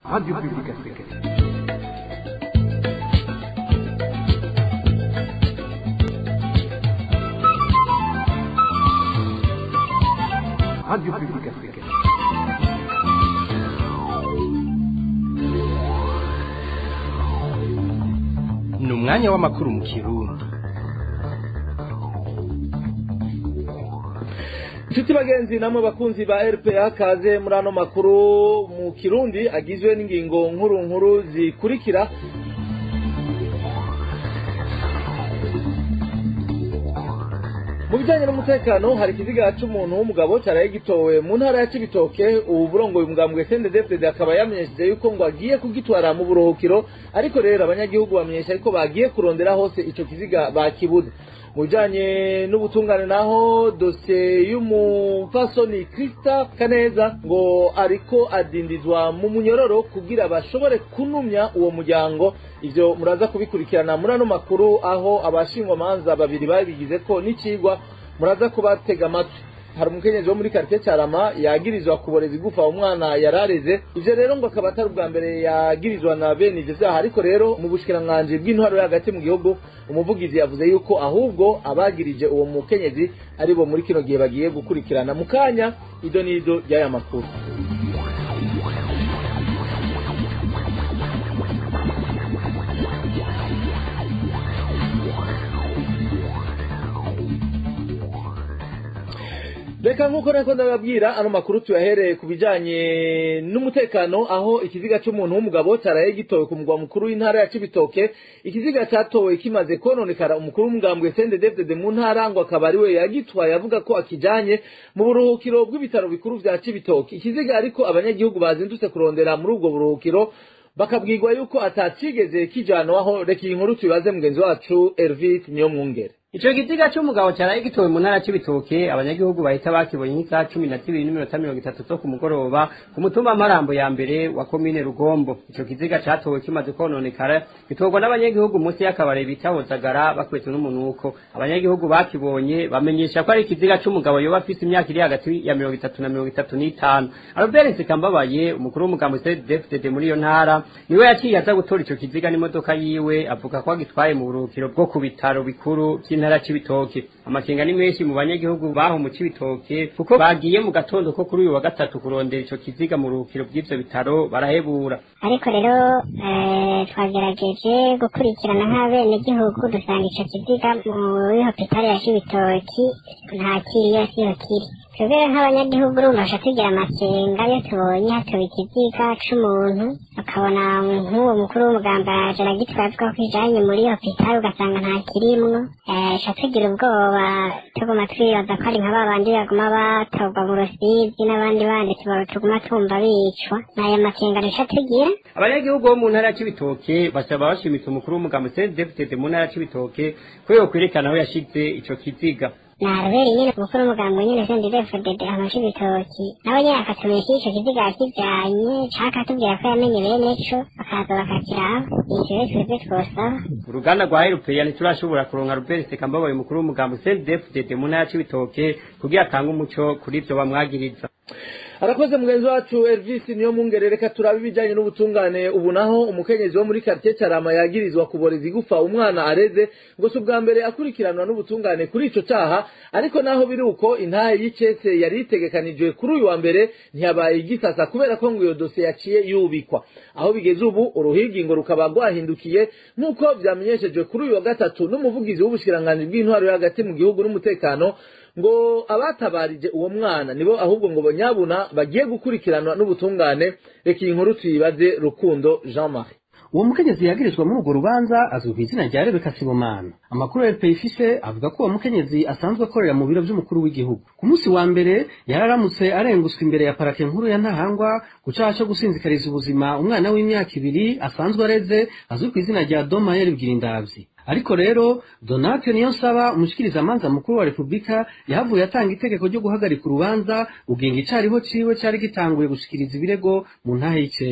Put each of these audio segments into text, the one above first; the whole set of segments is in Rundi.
Radio Publique Africaine. Radio Publique Africaine. ni umwanya w'amakuru mu kirundi inshuti bagenzi namwe bakunzi ba rpa kaze muri ano makuru mu kirundi agizwe n'ingingo nkuru nkuru zikurikira mu bijyanye n'umutekano hari ikiziga c'umuntu w'umugabo cyaraye gitowe mu ntara ya cibitoke ubu burongoye umugambwe sendedefdede akaba yamenyesheje yuko ngo agiye kugitwara mu buruhukiro ariko rero abanyagihugu bamenyesha yuko bagiye kurondera hose ico kiziga bakibuze mu bijyanye n'ubutungane naho dosiye y'umupfasoni Krista Kaneza ngo ariko adindizwa mu munyororo kugira bashobore kunumya uwo muryango ivyo muraza kubikurikirana muri ano makuru aho abashingwamanza babiri babigize ko n'icigwa muraza kubatega amatwi hari umukenyezi wo muri quartier Carama yagirizwa kuboreza igufa umwana yarareze ivyo rero ngo akaba atari ubwa mbere yagirizwa na bene ivyo vyaha ariko rero mu bushikiranganji bw'intwaro yo hagati mu gihugu umuvugizi yavuze yuko ahubwo abagirije uwo mukenyezi ari bo muri kino gihe bagiye gukurikirana mu kanya ido n'ido ry'aya makuru reka nk'uko nako ndababwira ano makuru tuyahereye ku bijanye n'umutekano aho ikiziga c'umuntu w'umugabo cyaraye gitowe ku mugwa mukuru w'intara ya cibitoke ikiziga catowe kimaze kononekara umukuru w'umugambwe sendedefdede mu ntara ngo akaba ari we yagitwaye avuga ko akijanye mu buruhukiro bw'ibitaro bikuru vya cibitoke ikiziga ariko abanyagihugu bazindutse kurondera muri ubwo buruhukiro bakabwirwa yuko atacigeze kijanwaho reka iyi nkuru tubibaze mugenzi wacu Elvis Niyomwungere Ico kiziga c'umugabo caraye gitowe mu ntara c'ibitoke abanyagihugu bahita bakibonye nk'isaha cumi na zibiri n'iminota mirongo itatu zo ku mugoroba ku mutumba Marambo ya mbere wa komine Rugombo ico kiziga catowe kimaze kononekara gitorwa n'abanyagihugu munsi y'akabare bita Hozagara bakwetse n'umunuko abanyagihugu bakibonye bamenyesha ko ari ikiziga c'umugabo yoba afise imyaka iri hagati ya mirongo itatu na mirongo itatu n'itanu Albert Nsekambabaye umukuru w'umugambwe CDFDD muri iyo ntara niwe yaciye aza gutora ico kiziga n'imodoka yiwe avuga ko agitwaye mu buruhukiro bwo ku bitaro bikuru vy'intara c'ibitoke amakenga ni menshi mu banyagihugu baho mu c'ibitoke kuko bagiye mu gatondo ko kuri uyu wa gatatu kurondera ico kiziga mu ruhukiro by'ivyo bitaro barahebura ariko rero eh, twagerageje gukurikirana nk'abenegihugu dusanga ico kiziga muri hopitali ya cibitoki nta kiriyo siho kiri twebwe nk'abanyagihugu urumva baca tugira amakenga iyo tubonye hatoba ikiziga c'umuntu bakabona nk'uwo mukuru w'umuganga araje aragitwaye avuga ko kijanye muri hopitali ugasanga nta kirimwo eh, ca tugira ubwoba tuguma twibaza ko ari nka babandi baguma batorwa mu rusizi n'abandi bandi tuba- tuguma tumva bicwa n'aya makenga duca tugira abanyagihugu bo mu ntara c'ibitoke basaba bashimitse umukuru w'umugambi CDFDD mu ntara c'ibitoke ko yokwerekana aho yashize ico kiziga naruberi nyene umukuru w'umugambi nyene sendidefudede amashi ibitoki nawe nyene akatumenyesha ico kiziga yakijanye canke akatubwira ko yamenye bene co bakaza bakakiraba ivyo rero twebwe twosaba uruganda rwa Erupeya ntiturashobora kuronka Robert Sekambabaye umukuru w'umugambi CDFDD mu ntara c'ibitoke kugira atange umuco kuri ivyo bamwagiriza arakoze mugenzi wacu Elvis niyo mungere reka turabe ibijyanye n'ubutungane ubu naho umukenyezi wo muri quartier Carama yagirizwa kuboreza igufa umwana areze ngo si ubwa mbere akurikiranwa n'ubutungane kuri ico caha ariko naho biri uko intahe y'icese yari itegekanijwe kuri uyu wa mbere ntiyabaye igisasa kubera ko ngo iyo dosiye yaciye yubikwa aho bigeze ubu uruhigingo rukaba rwahindukiye nk'uko vyamenyeshejwe kuri uyu wa gatatu n'umuvugizi w'ubushikiranganji bw'intwaro yo hagati mu gihugu n'umutekano ngo abatabarije uwo mwana nibo ahubwo ngo banyabuna bagiye gukurikiranwa n'ubutungane reka iyi nkuru tuyibaze rukundo jean marie uwo mukenyezi yagirizwa muri urwo rubanza azwi ku izina rya rebeka sibomana amakuru ya rpa ifise avuga ko uwo mukenyezi asanzwe akorera mu biro vy'umukuru w'igihugu ku munsi wa mbere yararamutse arenguswa imbere ya parake nkuru ya ntahangwa ku caha co gusinzikariza ubuzima umwana w'imyaka ibiri asanzwe areze azwi ku izina rya domayeri bwirindavyi ariko rero donate niyo nsaba umushikirizamanza mukuru wa repubulika yahavuye atanga itegeko ryo guhagarika urubanza ugenga icariho ciwe cari gitanguye gushikiriza ibirego mu ntahe y'icesi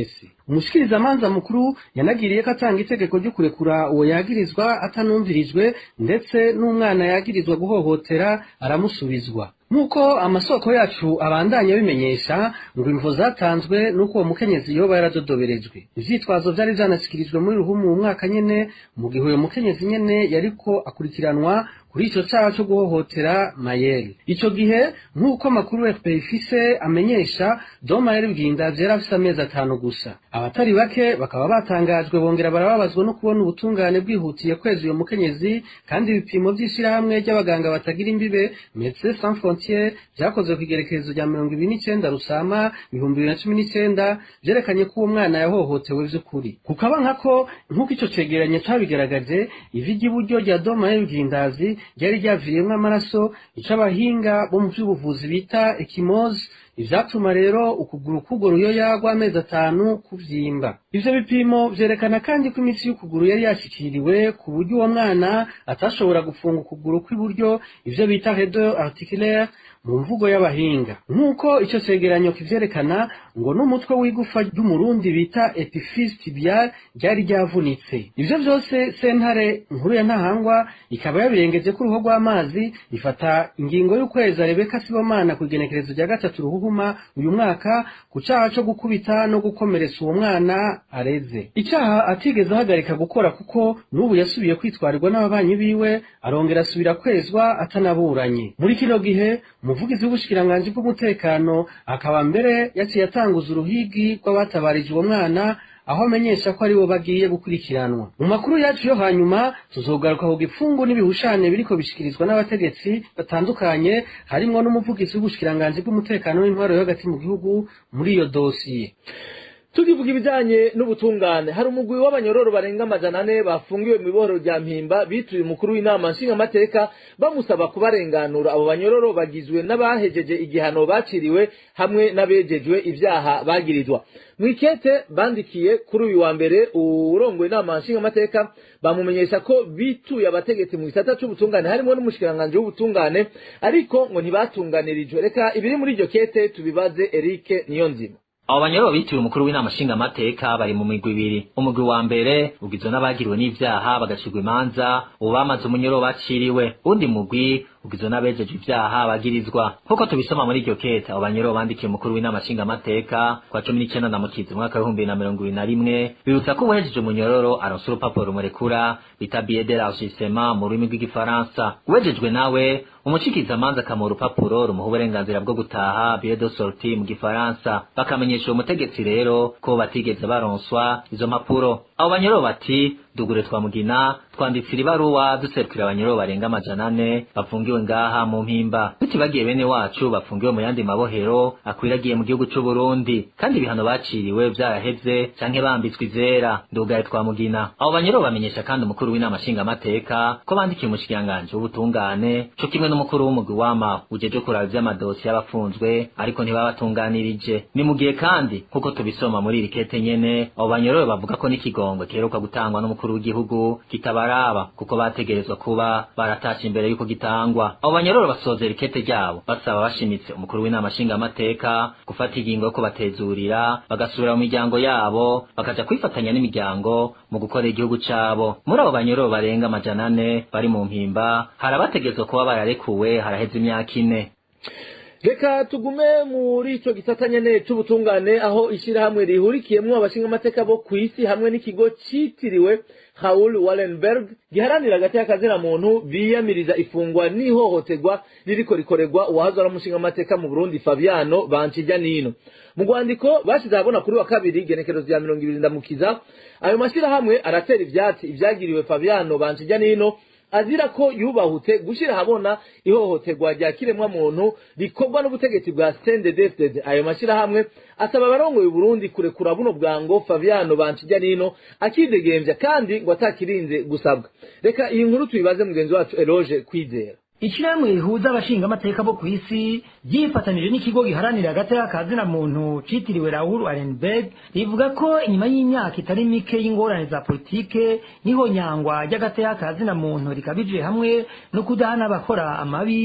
umushikirizamanza mukuru yanagiriye ko atanga itegeko ryo kurekura uwo yagirizwa atanumvirijwe ndetse n'umwana yagirizwa guhohotera aramusubizwa nk'uko amasoko yacu abandanya bimenyesha ngo imvo zatanzwe n'uko uwo mukenyezi yoba yaradodoberejwe ivyitwazo vyari vyanashikirijwe muri ruhumu mu mwaka nyene mu gihe uyo mukenyezi nyene yariko akurikiranwa kuri ico caha co guhohotera mayeri ico gihe nk'uko amakuru fpr ifise amenyesha do mayeri bwindavye yari afise amezi atanu gusa abatari bake bakaba batangajwe bongera barababazwa no kubona ubutungane bwihutiye kweza uyo mukenyezi kandi ibipimo vy'ishirahamwe ry'abaganga batagira imbibe medecins sans frontiere vyakozwe kw'igerekerezo rya mirongo ibiri n'icenda rusama ibihumbi bibiri na cumi n'icenda vyerekanye ko uwo mwana yahohotewe vy'ukuri kukaba nkako nk'uko ico cegeranyo cabigaragaje ivi ry'iburyo rya do mayeri bwindazi ryari ryavuyemwo amaraso ico abahinga bo mu vy'ubuvuzi bita ekimozi ivyatuma rero ukuguru k'urwo ruyoya rw'amezi atanu kuvyimba ivyo bipimo vyerekana kandi ko imitsi y'ukuguru yari yashikiriwe ku buryo uwo mwana atashobora gufunga ukuguru kw'iburyo ivyo bita redo articulaire mu mvugo y'abahinga nk'uko ico cegeranyo kivyerekana ngo n'umutwe w'igufa ry'umurundi bita epiphyse tibial ryari ryavunitse ivyo vyose sentare nkuru ya ntahangwa ikaba yabirengeje ko uruho rw'amazi ifata ingingo y'ukwezi rebeka sibomana ku igenekerezo rya gatatu ruhuhuma uyu mwaka ku caha co gukubita no gukomeretsa uwo mwana areze icaha atigeze ahagarika gukora kuko n'ubu yasubiye kwitwarirwa n'ababanyi biwe arongera asubira kwezwa atanaburanye muri kino gihe umuvugizi w'ubushikiranganji bw'umutekano akaba mbere yaciye atanguza uruhigi rw'abatabarije uwo mwana aho amenyesha ko aribo bagiye gukurikiranwa mu makuru yacu yo hanyuma tuzogaruka ku gipfungu n'ibihushane biriko bishikirizwa n'abategetsi batandukanye harimwo n'umuvugizi w'ubushikiranganji bw'umutekano w'intwaro yo hagati mu gihugu muri iyo dosiye tukivuga ibijanye n'ubutungane hari umugwi w'abanyororo barenga amajana ane bafungiwe mu ibohoro rya mpimba bituye umukuru w'inama nshingamateka bamusaba kubarenganura abo banyororo bagizwe n'abahejeje igihano baciriwe hamwe n'abejejwe ivyaha bagirizwa mwikete bandikiye kuri uyu wa mbere urongoye inama nshingamateka bamumenyesha ko bituye abategetsi mu gisata c'ubutungane harimo n'umushikiranganji w'ubutungane ariko ngo ntibatunganirijwe reka ibiri muri iryo kete tubibaze Eric Niyonzima abo banyoro bitiwe umukuru w'inama nshingamateka bari mu migwi ibiri umugwi wa mbere ugizwe n'abagiriwe n'ivyaha bagacirwa imanza ubu bamaze umunyoro baciriwe undi mugwi ugizwe n'abejeje ivyaha bagirizwa nk'uko tubisoma muri iryo kete abo banyoro bandikiye umukuru w'inama nshingamateka kwa cumi n'icenda na mukizi umwaka w'ibihumbi bibiri na mirongo ibiri na rimwe bibutsa ko uwejeje umunyororo aronsa urupapuro rumurekura bita billet de l'enregistrement mu rurimi rw'igifaransa uwejejwe nawe umucikizamanza akamuha urupapuro rumuha uburenganzira bwo gutaha billet de sortie mu gifaransa bakamenyesha uwo mutegetsi rero ko batigeze baronswa izo mpapuro abo banyoro bati dugure twamugina twanditsira ibaruwa duserukira abanyoro barenga amajana ane bafungiwe ngaha mu mpimba tutibagiye bene wacu bafungiwe mu yandi mabohero akwiragiye mu gihugu c'u Burundi kandi ibihano baciriwe vyaraheze canke bambitswe izera ndugaye twamugina abo banyoro bamenyesha kandi umukuru w'inama nshingamateka ko bandikiye umushikiranganji w'ubutungane co kimwe n'umukuru w'umugwi wama ujeje kuraba ivy'amadosi y'abafunzwe ariko ntibabatunganirije ni mu gihe kandi nk'uko tubisoma muri iri kete nyene abo banyoro bavuga ko n'ikigongwe kiheruka gutangwa n'umukuru w'igihugu kitabaraba kuko bategerezwa kuba baratashe imbere y'uko gitangwa abo banyororo basozera ikete ryabo basaba bashimitse umukuru w'inama nshingamateka gufata ingingo yo kubatezurira bagasubira mu miryango yabo bakaja kwifatanya n'imiryango mu gukorera igihugu cabo muri abo banyororo barenga amajana ane bari mu mpimba hari abategerezwa kuba bararekuwe haraheze imyaka ine reka tugume muri ico gisata nyene c'ubutungane aho ishirahamwe rihurikiyemwo abashingamateka bo kw'isi hamwe n'ikigo citiriwe Raoul Wallenberg giharanira hagati y'akazina muntu biyamiriza ifungwa n'ihohoterwa ririko rikorerwa uwahoze ari umushingamateka mu Burundi Fabiano Bancijya Nino mu rwandiko bashize ahabona kuri wa kabiri igenekerezo rya mirongo ibiri ndamukiza ayo mashirahamwe aratera ivyatsi ivyagiriwe Fabiano Bancijya Nino azira ko yubahutse gushira habona ihohoterwa rya kiremwa muntu rikorwa n'ubutegetsi bwa CNDD-FDD ayo mashirahamwe asaba abarongoye Burundi kurekura buno bwango Fabiano Bancijya Nino akidegemvya kandi ngo atakirinze gusabwa reka iyi nkuru tuyibaze mugenzi wacu Eloge kwizera Ishirahamwe rihuza abashingamateka bo kw'isi ryifatanije n'ikigo giharanira hagati y'akazina muntu citiriwe Raoul Wallenberg rivuga ko inyuma y'imyaka itari mike y'ingorane za politike niho nyangwa ry'agati y'akazina muntu rikabije hamwe no kudahana abakora amabi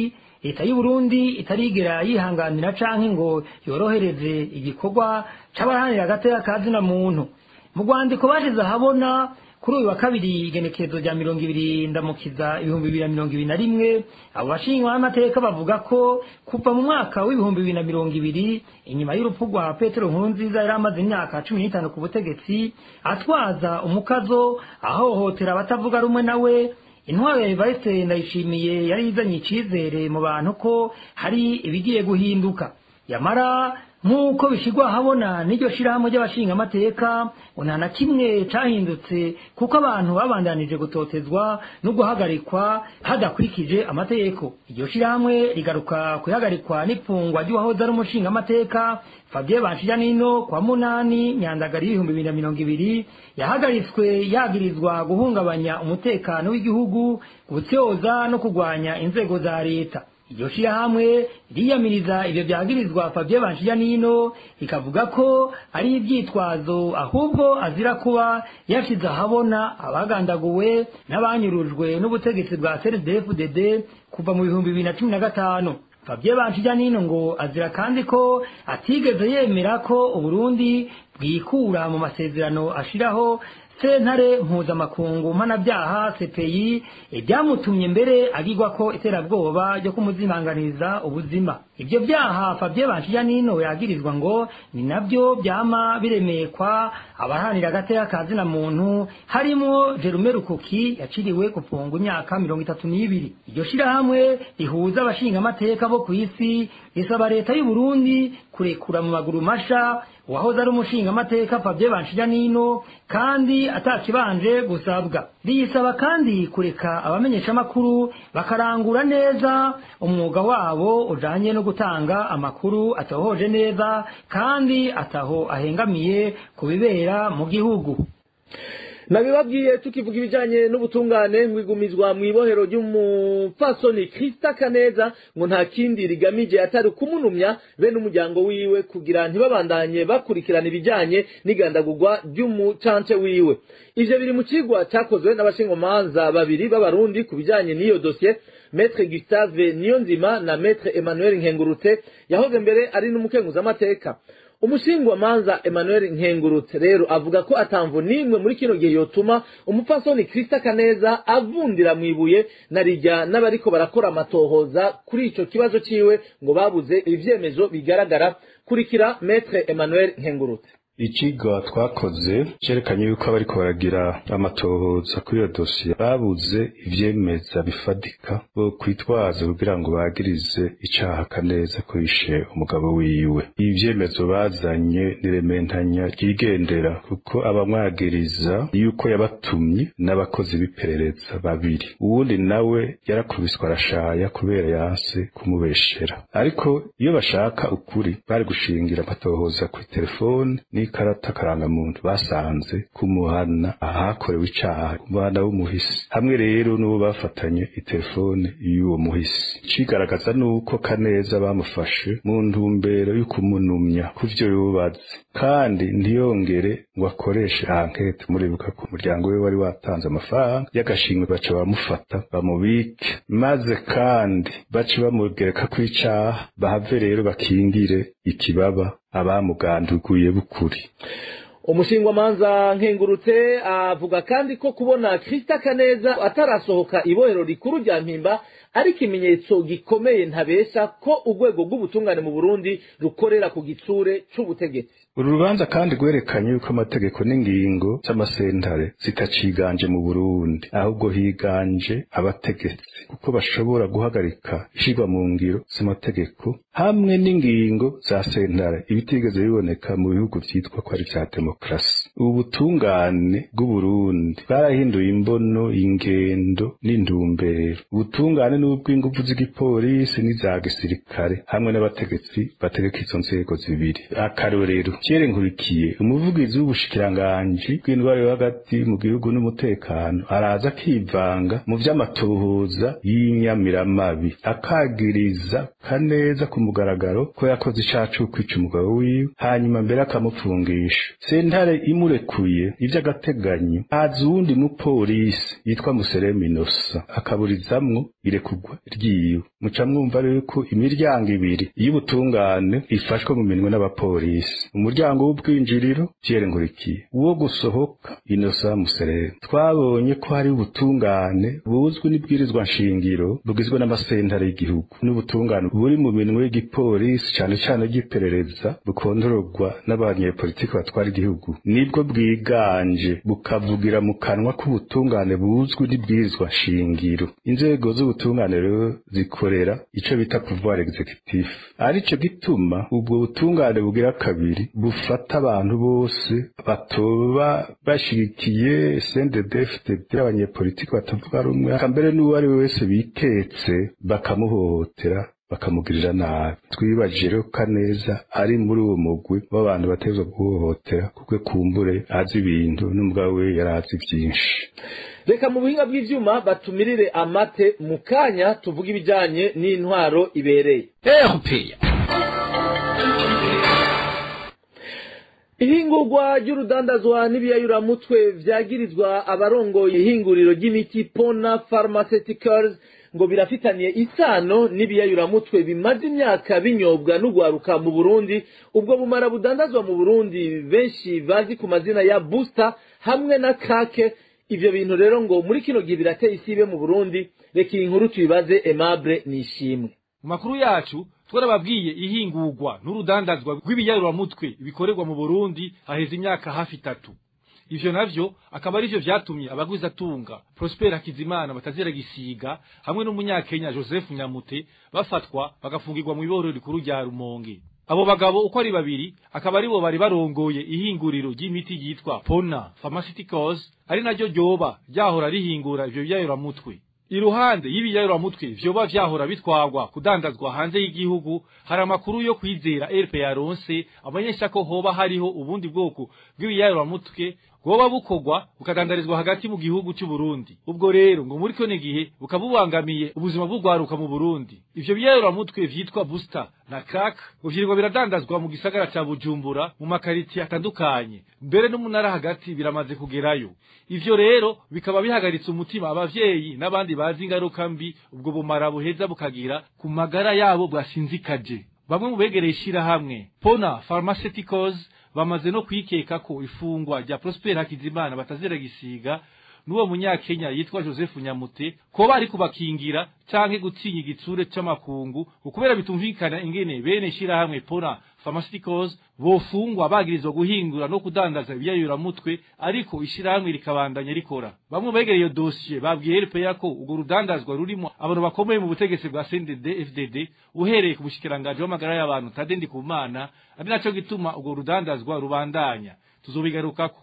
leta y'u Burundi itarigera yihanganira canke ngo yorohereze igikorwa c'abaharanira agateka ka zina muntu mu rwandiko bashize ahabona kuri uyu wa kabiri igenekerezo rya mirongo ibiri ndamukiza ibihumbi bibiri na mirongo ibiri na rimwe abo bashinjwa n'amateka bavuga ko kuva mu mwaka w'ibihumbi bibiri na mirongo ibiri inyuma y'urupfu rwa petero nkurunziza yari amaze imyaka cumi n'itanu ku butegetsi atwaza umukazo ahohotera abatavuga rumwe nawe intwaro ya evariste ndayishimiye yari izanye icizere mu bantu ko hari ibigiye guhinduka yamara nk'uko bishyirwa ahabona n'iryo shirahamwe ry'abashingamateka ngo nta na kimwe cahindutse kuko abantu babandanije gutotezwa no guhagarikwa hadakurikije amategeko iryo shirahamwe rigaruka kuhagarikwa n'ipfungwa ry'uwahoze ari umushingamateka fabien banshijanino kwa munani nyandagari y'ibihumbi bibiri na mirongo ibiri yahagaritswe yagirizwa guhungabanya umutekano w'igihugu gutyoza no kurwanya inzego za leta iryo shirahamwe riyamiriza ivyo vyagirizwa Fabien Banshijanino rikavuga ko ari ivyitwazo ahubwo azira kuba yashize ahabona abagandaguwe n'abanyurujwe n'ubutegetsi bwa CNDD-FDD kuva mu bihumbi bibiri na cumi na gatanu Fabien Banshijanino ngo azira kandi ko atigeze yemera ko Uburundi bwikura mu masezerano ashiraho sentare mpuzamakungu mpanabyaha CPI ibyamutumye mbere agirwa ko iterabwoba ryo kumuzimanganiza ubuzima ibyo byaha Fabien Banshijanino yagirizwa ngo ni nabyo byama biremekwa abaharanira agateka ka zina muntu harimo Jerume Rukuki yaciriwe gufungwa imyaka mirongo itatu n'ibiri iryo shirahamwe rihuza abashingamateka bo ku isi risaba leta y'u Burundi kurekura mu maguru masha uwahoze ari umushingamateka Fabien Banshijanino kandi atakibanje gusabwa riyisaba kandi kureka abamenyeshamakuru bakarangura neza umwuga wabo ujanye no gutanga amakuru atohoje neza kandi ataho ahengamiye ku bibera mu gihugu nabibabwiye tukivuga ibijyanye n'ubutungane ngwigumizwa mu ibohero ry'umupfasoni Krista Kaneza ngo nta kindi rigamije atari kumunumya bene umuryango wiwe kugira ntibabandanye bakurikirana ibijyanye n'igandagurwa ry'umucance wiwe ivyo biri mu cigwa cakozwe n'abashingomanza babiri b'abarundi ku bijyanye n'iyo dosiye Maître Gustave Niyonzima na Maître Emmanuel Nkengurutse yahoze mbere ari n'umukenguzamateka umushingwamanza emmanuel nkengurutse rero avuga ko atamvu n'imwe muri kino gihe yotuma umupfasoni krista kaneza avundira mu ibuye na rijya n'abariko barakora amatohoza kuri ico kibazo ciwe ngo babuze ivyemezo bigaragara kurikira metre emmanuel nkengurutse ikigo twakoze cerekanye yuko abariko baragira amatohoza kuri iyo dosiye babuze ivyemeza bifadika bo kwitwaza kugira ngo bagirize icaha kaneza ko yishe umugabo wiwe ivyemezo bazanye nirementanya ryigendera kuko abamwagiriza yuko yabatumye n'abakozi b'iperereza babiri uwundi nawe yarakubiswe arashaya kubera yanse kumubeshera ariko iyo bashaka ukuri bari gushingira amatohoza kuri telefone n'ikarata karangamuntu basanze kumuhana ahakorewe icaha umuhana w'umuhisi hamwe rero n'uwo bafatanye itelefone y'uwo muhisi cigaragaza nuko kaneza bamufashe mu ntumbero yo kumunumya kuvyo yubatse kandi ntiyongere ngo akoreshe ankete muribuka ku muryango we wari watanze amafaranga y'agashimwe baca bamufata bamubike maze kandi baca bamugereka kw'icaha bahave rero bakingire ikibaba abamuganduguye bukuri umushingwamanza nkengurutse avuga kandi ko kubona krista kaneza atarasohoka ibohero rikuru rya mpimba ari ikimenyetso gikomeye ntabesha ko urwego rw'ubutungane mu burundi rukorera ku gitsure c'ubutegetsi uru rubanza kandi rwerekanye yuko amategeko n'ingingo z'amasentare zitaciganje mu burundi ahubwo higanje abategetsi kuko bashobora guhagarika ishirwa mu ngiro z'amategeko hamwe n'ingingo za sentare ibitigeze biboneka mu bihugu vyitwa ko ari vya demokarasi ubu butungane bw'uburundi bwarahinduye imbono ingendo n'intumbero ubutungane n'ubw'inguvu z'igipolisi n'iza gisirikare hamwe n'abategetsi bategeka izo nzego zibiri akarorero Pierre Nkurikiye umuvugizi w'ubushikiranganji bw'indwara yo hagati mu gihugu n'umutekano araza akivanga mu vy'amatohoza y'inyamiramabi akagiriza kaneza ku mugaragaro ko yakoze icaha co kwica umugabo wiwe hanyuma mbere akamupfungisha sentare imurekuye ivy'agateganyo haza uwundi mupolisi yitwa museremu inosa akaburizamwo irekurwa ryiwe muca mwumva rero ko imiryango ibiri y'ubutungane ifashwe mu minwe n'abapolisi umuryango w'ubwinjiriro Pierre Nkurikiye uwo gusohoka inosa museremu twabonye ko hari ubutungane buzwi n'ibwirizwa nshingiro bugizwe n'amasentare y'igihugu n'ubutungane buri mu minwe y'igipolisi cane cane ry'iperereza bukondororwa n'abanyepolitiki batwara igihugu nibwo bwiganje bukavugira mu kanwa k'ubutungane buzwi n'ibwirizwa nshingiro inzego z'ubutungane rero zikorera ico bita pouvoir executif arico gituma ubwo butungane bugira kabiri bufata abantu bose batoba bashigikiye CNDD-FDD abanyepolitiki batavuga rumwe kambere n'uwo ari we wese bitetse bakamuhohotera bakamugirira nabi twibajije rero kaneza ari muri uwo mugwi w'abantu batezwa guhohotera kuko kumbure azi ibintu n'umugabo we yari azi byinshi reka mu buhinga bw'ivyuma batumirire amate mu kanya tuvuga ibijanye n'intwaro ibereye erupeya ihingurwa ry'urudandazwa n'ibiyayuramutwe vyagirizwa abarongoye ihinguriro ry'imiti pona pharmaceuticals ngo birafitaniye isano n'ibiyayuramutwe bimaze imyaka binyobwa n'ugwaruka mu burundi ubwo bumara budandazwa mu burundi benshi bazi ku mazina ya booster hamwe na kake ivyo bintu rero ngo muri kino gihe birateye isibe mu burundi reka iyi nkuru tuyibaze aimable nishimwe mu makuru yacu twarababwiye ihingurwa n'urudandazwa rw'ibiyaruraramutwe bikorerwa mu burundi haheze imyaka hafi itatu ivyo navyo akaba arivyo vyatumye abagwizatunga prosper hakizimana batazira gisiga hamwe n'umunyakenya joseph nyamute bafatwa bagafungirwa mu iborero rikuru rya rumonge abo bagabo uko ari babiri akaba aribo bari barongoye ihinguriro ry'imiti ryitwa pona pharmaceuticals ari naryo ryoba ryahora rihingura ivyo biyayuramutwe iruhande y'ibiyayuramutwe vyoba vyahora bitwarwa kudandazwa hanze y'igihugu hari amakuru yo kwizera RP yaronse abanyesha ko hoba hariho ubundi bwoko bw'ibiyayuramutwe bwoba bukorwa bukadandarizwa hagati mu gihugu cy'u Burundi ubwo rero ngo muri kone gihe bukabubangamiye ubuzima bw'ugwaruka mu Burundi ivyo biyayuramutwe vyitwa booster na crack uvyirirwa biradandazwa mu gisagara ca Bujumbura mu makariti atandukanye mbere n'umunara hagati biramaze kugerayo ivyo rero bikaba bihagaritse umutima abavyeyi n'abandi bazi ingaruka mbi ubwo bumara buheza bukagira ku magara yabo bwasinzikaje bamwe mu begereye ishirahamwe pona pharmaceuticals bamaze no kwikeka ko ifungwa rya Prosper Hakizimana batazira gisiga n'uwo munyakenya yitwa Joseph Nyamute ko bari kubakingira canke gutinya igitsure c'amakungu ukubera bitumvikana ingene bene shirahamwe pona pharmaceuticals bofungwa bagirizwa guhingura no kudandaza ibiyayura mutwe ariko ishirahamwe rikabandanya rikora bamwe begereye iyo dossier babwiye RPA ko urwo rudandazwa rurimo abantu bakomeye mu butegetsi bwa CNDD FDD uhereye ku bushikiranganje w'amagara y'abantu Tadendi Kumana ari naco gituma urwo rudandazwa rubandanya tuzobigarukako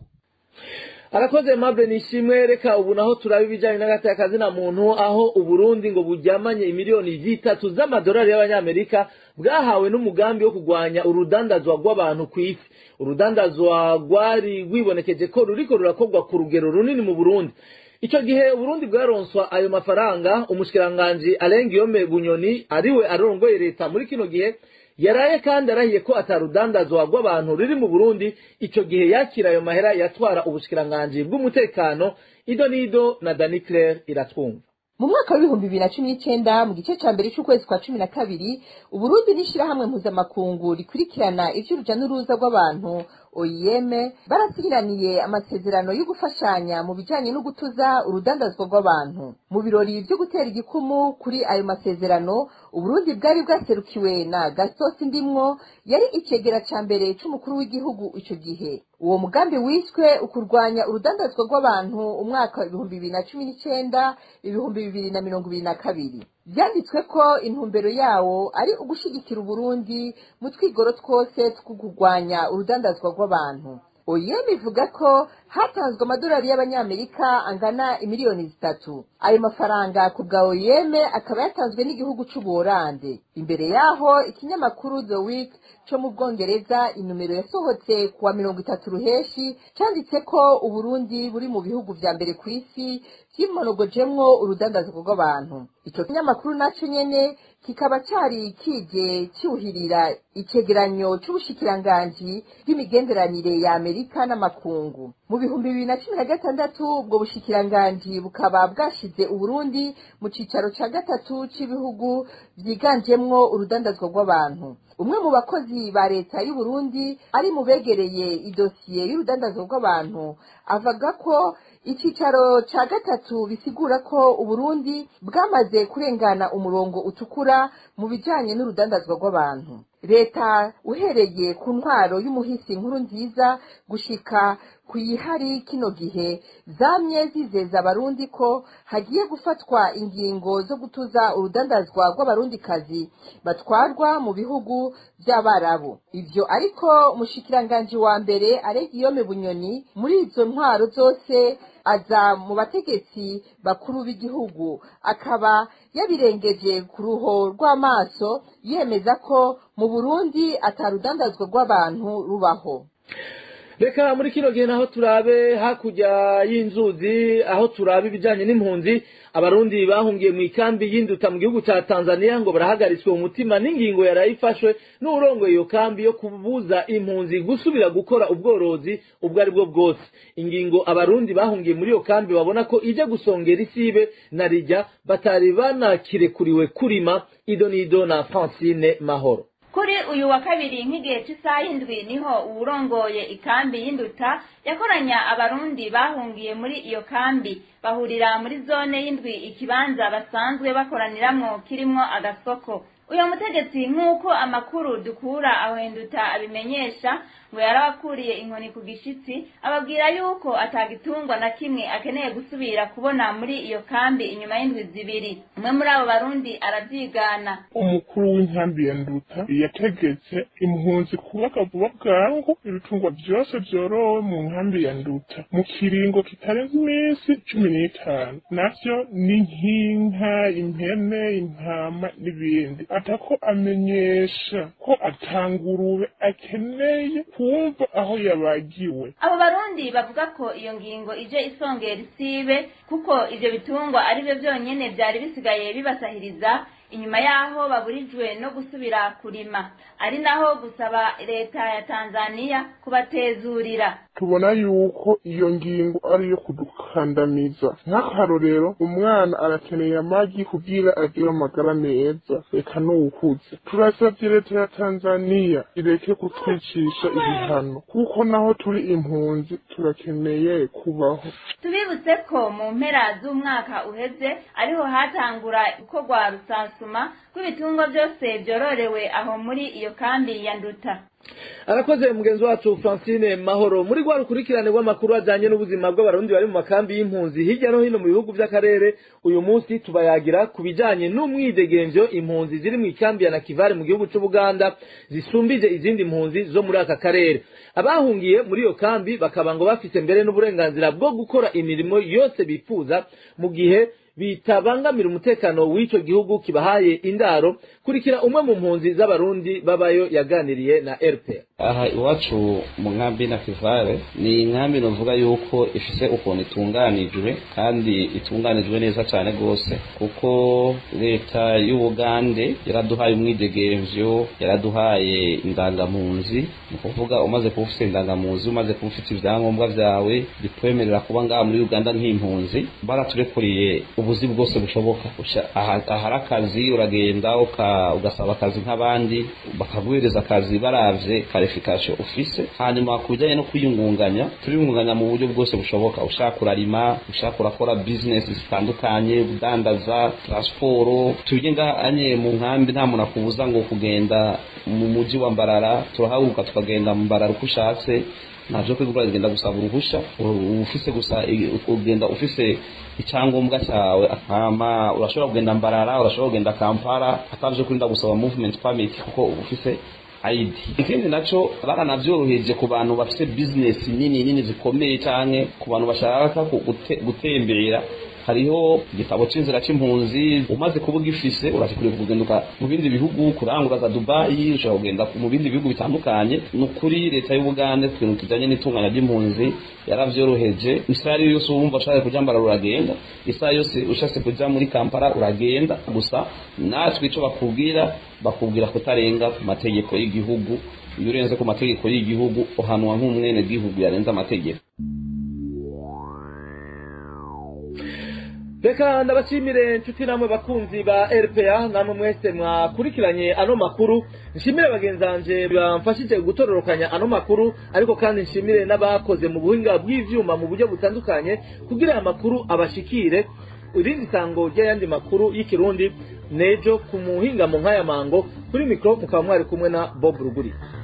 arakoze mabure nishimwe reka ubu naho turaba ibijyanye n'agateka kazina muntu aho uburundi ngo buryamanye imiliyoni zitatu z'amadolari y'abanyamerika bwahawe n'umugambi wo kurwanya urudandazwa rw'abantu ku isi urudandazwa rwari rwibonekeje ko ruriko rurakorwa ku rugero runini mu burundi icyo gihe uburundi bwaronswa ayo mafaranga umushikiranganji arengiyome bunyoni ariwe arongoye leta muri kino gihe yaraye kandi arahiye ko atarudandazwa rw'abantu ruri mu Burundi ico gihe yakira ayo mahera yatwara ubushikiranganji bw'umutekano ido nido na Dani Claire iratwumva mu mwaka w'ibihumbi bibiri na cumi n'icenda mu gice ca mbere c'ukwezi kwa cumi na kabiri uburundi n'ishirahamwe mpuzamakungu rikurikirana ivy'uruja n'uruza rw'abantu oim barasinyiraniye amasezerano yo gufashanya mu bijanye no gutuza urudandazwa rw'abantu mu birori vyo gutera igikumu kuri ayo masezerano uburundi bwari bwaserukiwe na gasosi ndimwo yari icegera ca mbere c'umukuru w'igihugu ico gihe uwo mugambi wiswe ukurwanya urudandazwa rw'abantu umwaka ibihumbi bibiri na cumi n'icenda ibihumbi bibiri na mirongo ibiri na kabiri byanditswe ko intumbero yawo ari ugushigikira uburundi mu twigoro twose two kurwanya urudandazwa rw'abantu oyem ivuga ko hatanzwe amadolari y'abanyamerika angana imiliyoni zitatu ayo mafaranga ku bwa oyem akaba yatanzwe n'igihugu c'ubuholande imbere yaho ikinyamakuru the week co mu bwongereza inomero yasohotse kuwa mirongo itatu ruheshi canditse ko uburundi buri mu bihugu vya mbere ku isi vyimonogojemwo urudandazwa rw'abantu ico kinyamakuru naco nyene kikaba cari kije cyuhirira icegeranyo c'ubushikiranganji bw'imigenderanire ya amerika n'amakungu mu bihumbi bibiri na cumi na gatandatu ubwo bushikiranganji bukaba bwashize uburundi mu cicaro ca gatatu c'ibihugu vyiganjemwo urudandazwa rw'abantu umwe mu bakozi ba leta y'uburundi ari mu begereye idosiye y'urudandazwa rw'abantu avuga ko icicaro ca gatatu bisigura ko uburundi bwamaze kurengana umurongo utukura mu bijanye n'urudandazwa rw'abantu leta uhereye ku ntwaro y'umuhisi nkuru nziza gushika ku yihari kino gihe zamye zizeza abarundi ko hagiye gufatwa ingingo zo gutuza urudandazwa rw'abarundikazi batwarwa mu bihugu by'abarabu ivyo ariko umushikiranganji wa mbere aregiyome bunyoni muri izo ntwaro zose aza mu bategetsi bakuru b'igihugu akaba yabirengeje ku ruho rw'amaso yemeza ko mu burundi atarudandazwa rw'abantu rubaho reka muri kino gihe naho turabe hakurya y'inzuzi aho turaba ibijyanye n'impunzi abarundi bahungiye mu ikambi y'induta mu gihugu cya tanzania ngo barahagaritswe umutima n'ingingo yarayifashwe n'urongoye iyo kambi yo kubuza impunzi gusubira gukora ubworozi ubwo ari bwo bwose ingingo abarundi bahungiye muri iyo kambi babona ko ijya gusongera isibe na rijya batari banakirekuriwe kurima ido n'ido na francine mahoro kuri uyu wa kabiri nk'igihe cy'isaha y'indwi niho uwurongoye ikambi y'induta yakoranya abarundi bahungiye muri iyo kambi bahurira muri zone y'indwi ikibanza basanzwe bakoraniramwo kirimwo agasoko uyu mutegetsi nk'uko amakuru dukura aho hinduta abimenyesha ngo yarabakuriye inkoni ku gishitsi ababwira yuko atagitungwa na kimwe akeneye gusubira kubona muri iyo kambi inyuma y'indwi zibiri umwe muri abo barundi arabyigana umukuru w'inkambi ya nduta yategetse impunzi kubaka vuba bwangu ibitungwa byose byorowe mu nkambi ya nduta mu kiringo kitarenze iminsi cumi n'itanu navyo ni nk'inka impene intama n'ibindi atako amenyesha ko atangurube akeneye kumva aho yabagiwe abo barundi bavuga ko iyo ngingo ije isongera isibe kuko ivyo bitungwa ari byo byonyene vyari bisigaye bibasahiriza inyuma yaho baburijwe no gusubira kurima ari naho gusaba leta ya tanzania kubatezurira tubona yuko iyo ngingo ari iyo kudukandamiza nk'akarorero umwana arakeneye amagi kugira agire amagara meza reka n'uwukuze turasabye leta ya tanzania ireke kutwicisha ibihano kuko naho turi impunzi turakeneye kubaho tubibutse ko mu mpera z'umwaka uheze ariho hatangura gukorwa rusansuma rw'ibitungwa byose byororewe aho muri iyo kambi ya nduta arakoze mugenzi wacu francine mahoro muri rwa rukurikirane rw'amakuru ajyanye n'ubuzima bw'abarundi bari mu makambi y'impunzi hirya no hino mu bihugu by'akarere uyu munsi tubayagira ku bijyanye n'umwidegenzo impunzi ziri mu ikambi ya nakivare mu gihugu cy'ubuganda zisumbije izindi mpunzi zo muri aka karere abahungiye muri iyo kambi bakaba ngo bafite mbere n'uburenganzira bwo gukora imirimo yose bifuza mu gihe bitabangamira umutekano w'icyo gihugu kibahaye indaro kurikira umwe mu mpunzi z'abarundi babayo yaganiriye na rpa aha iwacu mu nkambi na kivare ni inkambi novuga yuko ifise ukuntu itunganijwe kandi itunganijwe neza cyane rwose kuko leta y'ubugande yaraduhaye umwidegemvyo yaraduhaye indangampunzi ni ukuvuga umaze kuba ufite indangampunzi umaze kuba ufite ibyangombwa byawe bikwemerera kuba ngaha muri uganda nk'impunzi baraturekuriye ubuzi bwose bushoboka ahari akazi uragenda ugasaba akazi nk'abandi bakaguhereza akazi baravye karifikasiyo ufise hanyuma ku bijyanye no kwiyungunganya turiyungunganya mu buryo bwose bushoboka ushaka urarima ushaka urakora bizinesi zitandukanye udandaza taransiporo tujye ngahanye mu nkambi nta muntu akubuza ngo kugenda mu mujyi wa mbarara turahaguruka tukagenda mu mbarara uko ushatse ntabyo kwigura ugenda gusaba uruhushya ufise gusa ugenda ufise icyangombwa cyawe akama urashobora kugenda mbarara urashobora kugenda kampala atabyo kurinda gusaba movement permit kuko ufise ID ikindi naco baranavyoroheje ku bantu bafise business nini nini zikomeye canke ku bantu bashaka gutembera hariho igitabo c'inzira c'impunzi umaze kuba ugifise urashikuriye kugenduka mu bindi bihugu kurangura za dubayi ushobora kugenda mu bindi bihugu bitandukanye ni ukuri leta y'ubugande ku bintu kijanye n'itunganya ry'impunzi yaravyoroheje isaha ariyo yose wumva ushatse kuja mbara uragenda isaha yose ushatse kuja muri kampala uragenda gusa natwe ico bakubwira bakubwira kutarenga ku mategeko y'igihugu iyo urenze ku mategeko y'igihugu uhanwa nk'umwene gihugu yarenze amategeko reka ndabashimire inshuti namwe bakunzi ba rpa namwe mwese mwakurikiranye ano makuru nshimire bagenzi banje bamfashije gutororokanya ano makuru ariko kandi nshimire n'abakoze mu buhinga bw'ivyuma mu buryo butandukanye kugira aya makuru abashikire irindi sango ry'ayandi makuru y'ikirundi nejo ku muhingamo nk'aya mango kuri mikoro mukaba mwari kumwe na bob ruguri